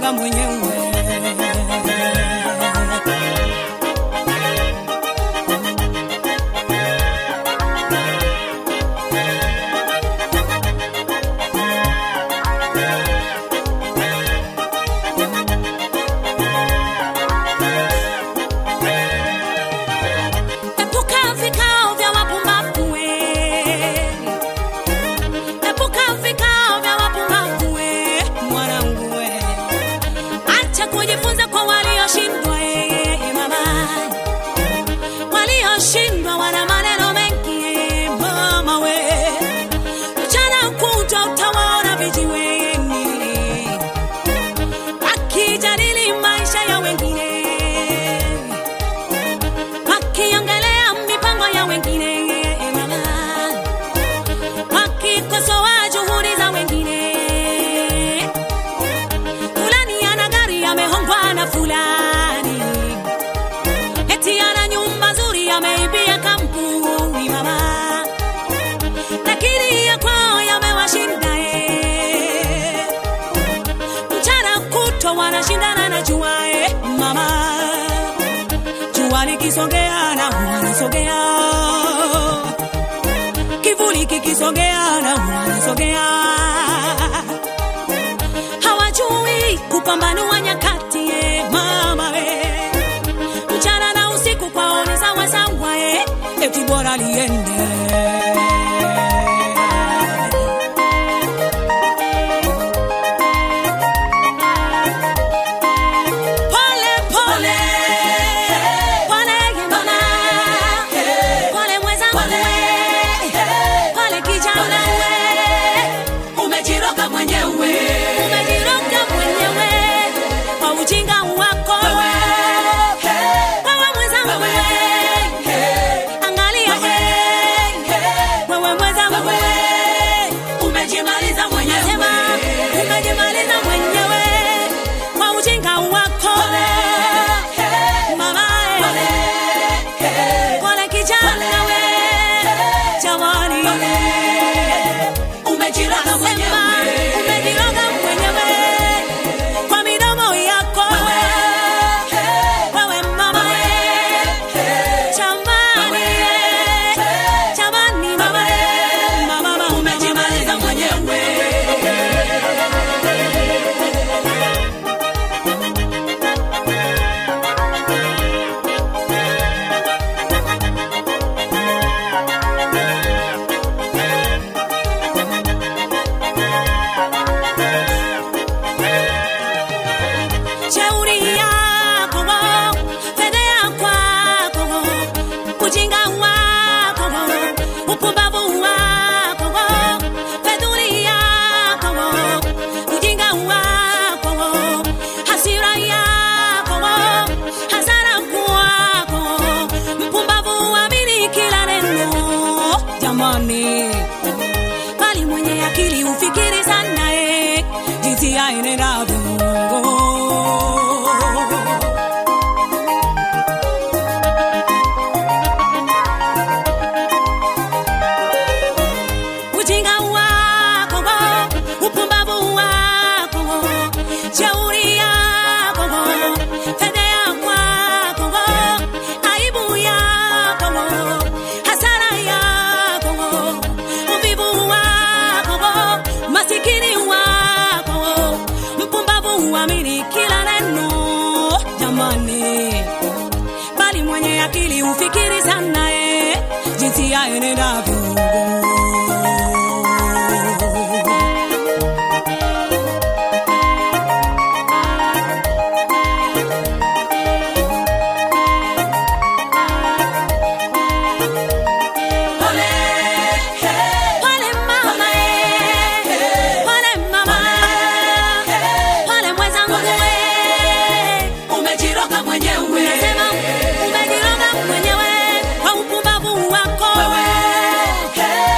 umejiroga mwenyewe. Epuka vikao vya wapumbavu we. Epuka vikao vya wapumbavu we, mwanangu we. Acha kujifunza kwa walioshindwa eh, mama. Walioshindwa wana maneno mengi eh, mama we. Mchana kutwa utawaona vijiweni wakijadili maisha ya wengine wakiongelea mipango ya wengine mama, wakikosoa juhudi za wengine. Fulani ana gari amehongwa na fulani, eti ana nyumba nzuri ameibia kampuni mama, lakini ya kwao yamewashinda eh. Mchana kutwa wanashindana na jua eh, mama jua likisogea na wanasogea, kivuli kikisogea na wanasogea. Hawajui kupambanua nyakati eh, mama we. Mchana na usiku kwao ni sawa sawa eh, eti bora liende Pole pole pole mama, pole mwenzangu we, pole kijana we, umejiroga mwenyewe umejiroga mwenyewe kwa ujinga wako wewe, wewe mwenzangu we, angalia we, wewe mwenzangu we, umejimaliza nasema mwenyewe umejimaliza mwenyewe kwa ujinga wako mama pole kijana we jamani umejiroga Sema, mwenyewe umejiroga mwenyewe kwa midomo yako wewe mama jamani jamani mama mama umejimaliza mwenyewe Shauri yako, fedhea kwako, ujinga wako, upumbavu wako, fedhuli yako, ujinga wako, hasira yako, hasara kwako, mpumbavu amini kila neno jamani bali mwenye akili ufikiri sana eh, jinsi aenendavyo. Ujinga wako, upumbavu wako, shauri yako, fedhea kwako, aibu yako, hasara yako, uvivu wako, masikini wako, mpumbavu huamini kila neno jamani, bali mwenye akili ufikiri sana eh, jinsi aenendavyo. pole Pole mama eh, pole mama, pole mwenzangu eh, umejiroga mwenyewe nasema umejiroga mwenyewe kwa upumbavu wako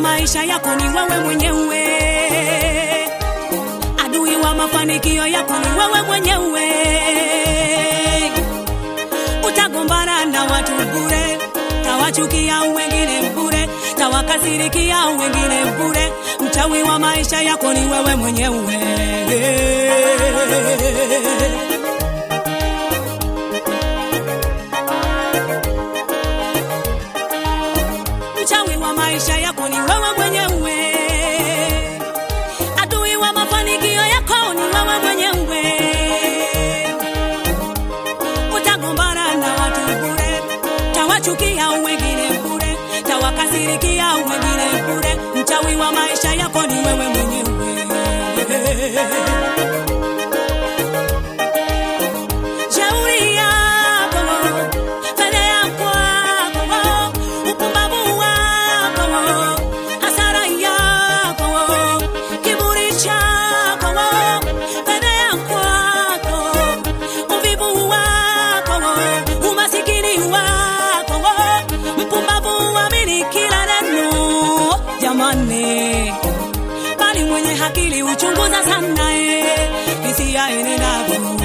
maisha yako ni wewe mwenyewe, adui wa mafanikio yako ni wewe mwenyewe. Utagombana na watu bure, tawachukia wengine bure, tawakasirikia wengine bure. Mchawi wa maisha yako ni wewe mwenyewe. Mchawi wa maisha yako ni wewe mwenyewe, adui wa mafanikio yako ni wewe mwenyewe. Utagombana na watu bure, tawachukia wengine bure, tawakasirikia wengine bure. Mchawi wa maisha yako ni wewe mwenyewe. Shauri yako, fedheha kwako, upumbavu wako, hasara yako, kiburi chako, fedheha kwako, uvivu wako, umasikini wako, mpumbavu uamini kila neno. Jamani, bali mwenye akili uchunguza sana eh, hisia enendavyo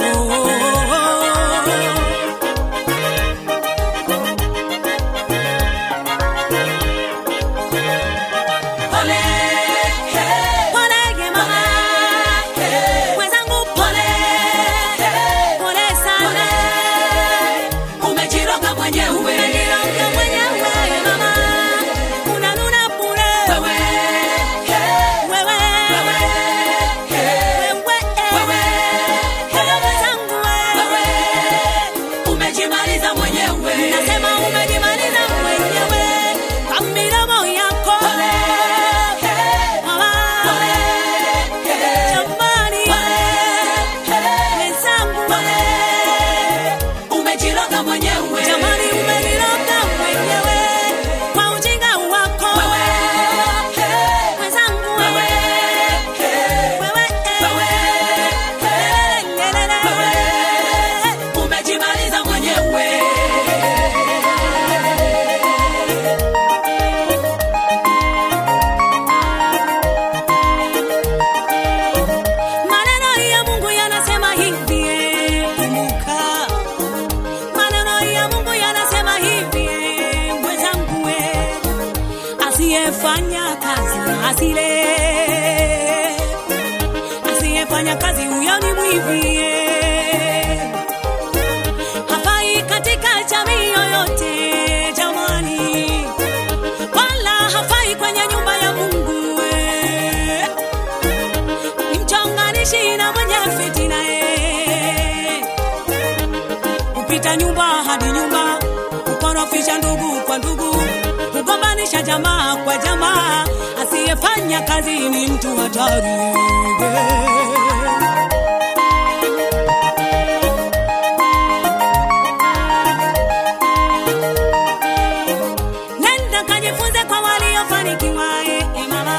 Pole, hey, Polege mama, hey, mwenzangu pole, pole sana. umejiroga mwenyewe. Unajiroga mwenyewe mama, unanuna bure. Wewe, hey, Wewe, wewe, hey, wewe, eh. wewe, Wewe mwenzangu wewe, wewe. umejimaliza mwenyewe. Nasema umejimaliza mwenyewe kwa midomo yako. Pole, hey, Mama, pole, hey, jamani, hey, wenzangu pole, umejiroga mwenyewe. Jamani, umeniroga mwenyewe kwa ujinga wako. Wewe, hey, Mwenzangu wewe, wewe, hey, wewe, eh. wewe, hey, Lelelele. wewe, umejimaliza mwenyewe. Maneno ya Mungu yanasema hivi, eh, kumbuka. Maneno ya Mungu yanasema hivi, eh, mwenzangu, eh, asiyefanya kazi asile, asiyefanya kazi huyo ni mwivi, eh. hafai katika jamii yoyote jamani, wala hafai kwenye nyumba ya Mungu eh ni mchonganishi na mwenye fitina eh. kupita nyumba hadi nyumba, kukorofisha ndugu kwa ndugu, kugombanisha jamaa kwa jamaa. Asiyefanya kazi ni mtu hatari Nenda kajifunze kwa waliofanikiwa eh, eh, mama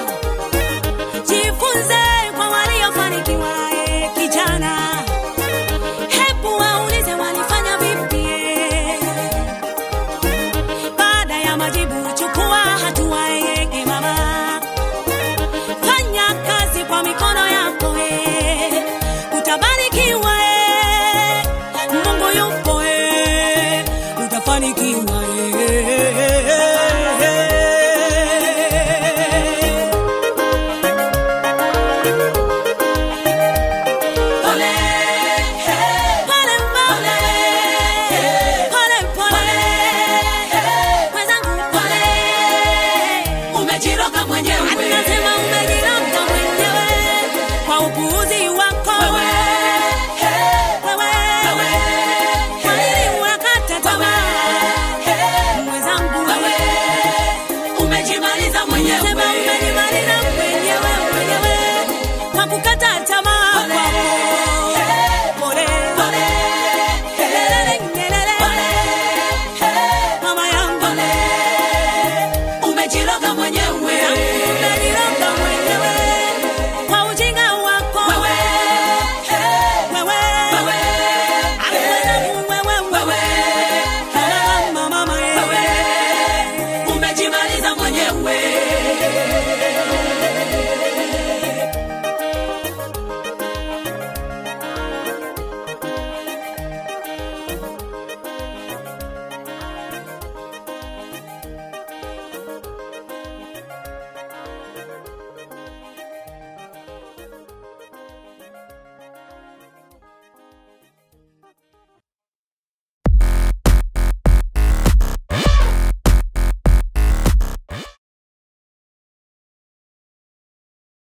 jifunze kwa waliofanikiwa eh, kijana, hebu waulize walifanya vipi eh. Baada ya majibu chukua hatua eh, eh, mama, fanya kazi kwa mikono yako eh, utabarikiwa eh, Mungu yupo eh, utafanikiwa eh. Pole, hey, Pole pole, pole pole, mwenzangu pole. umejiroga mwenyewe. Anasema umejiroga mwenyewe kwa upuuzi wako Wewe, hey, wewe. wewe, Kwa nini unakata tamaa hey, mwenzangu? wewe, umejimaliza mwenyewe.